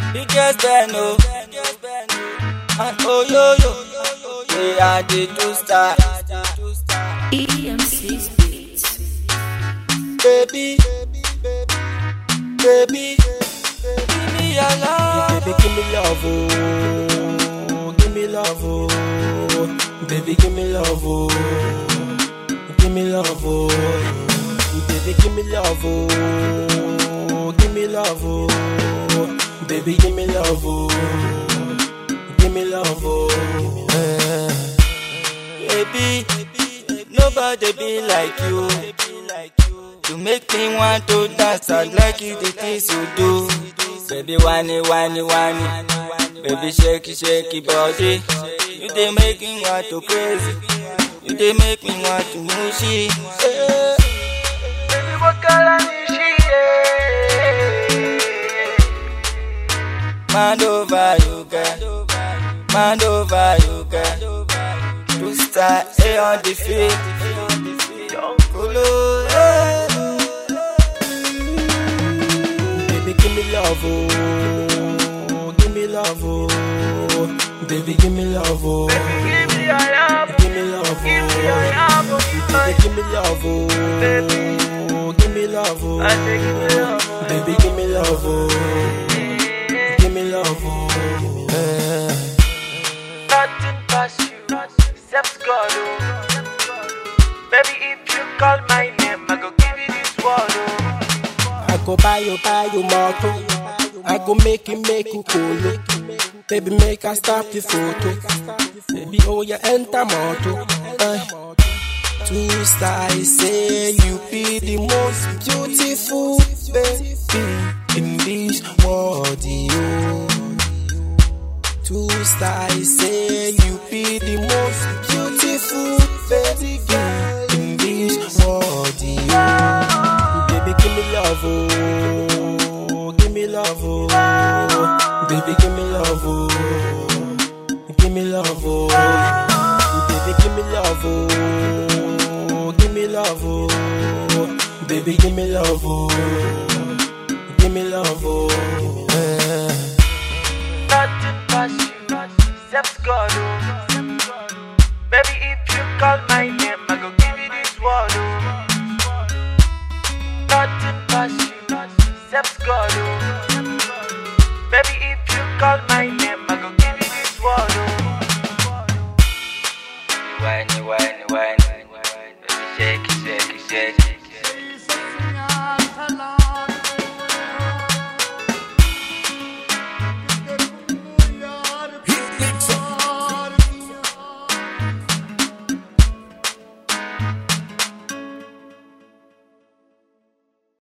Biggest Ben, oh. And oh yo yo. We are the two star. EMC Beats. Baby, baby, give me your love. Baby, give me love, oh. Give me love, oh. Baby, give me love, oh. Give me love, oh. Baby, give me love, oh. Give me love, oh. Baby, give me love, oh. Give me love, oh. Eh. Baby, nobody be like you. You make me want to dance. I like it, the things you do. Baby, whiny, whiny, whiny. Baby, shaky, shaky body. You they make me want to crazy. You they make me want to mushy. Eh. Baby, what color is she? Man over you, girl. Man over you, girl. Two star A on the field. Kolo, eh. Baby, give me love, oh. Give me love, oh. Baby, give me love, oh. Give me your love, Give me love, give me your oh. love, Baby, give me love, oh. Give me love, oh. I say give me love, Baby, give me love, oh. Give me love, oh. Eh. nothing past you, except God. Oh. Baby, if you call my name, I go give you this word. Oh. I go buy you, buy you motor. I go make you, make you cool. Baby, make I stop the photo. Baby, oh, you enter motor. Eh. Two stars say you be the most beautiful baby in this world, yo. Two stars say you be the most beautiful baby girl in this world, yo. Baby, give me love, oh, give me love, oh, baby, give me love, oh, give me love, oh, baby, give me love, oh, give me love, oh, baby, give me love, oh, give me love, oh. eh. Nothing past you, except God. Oh. Baby, if you call my name, I go give you this word. Oh. Nothing past you, except God. Oh. Baby, if you call my name.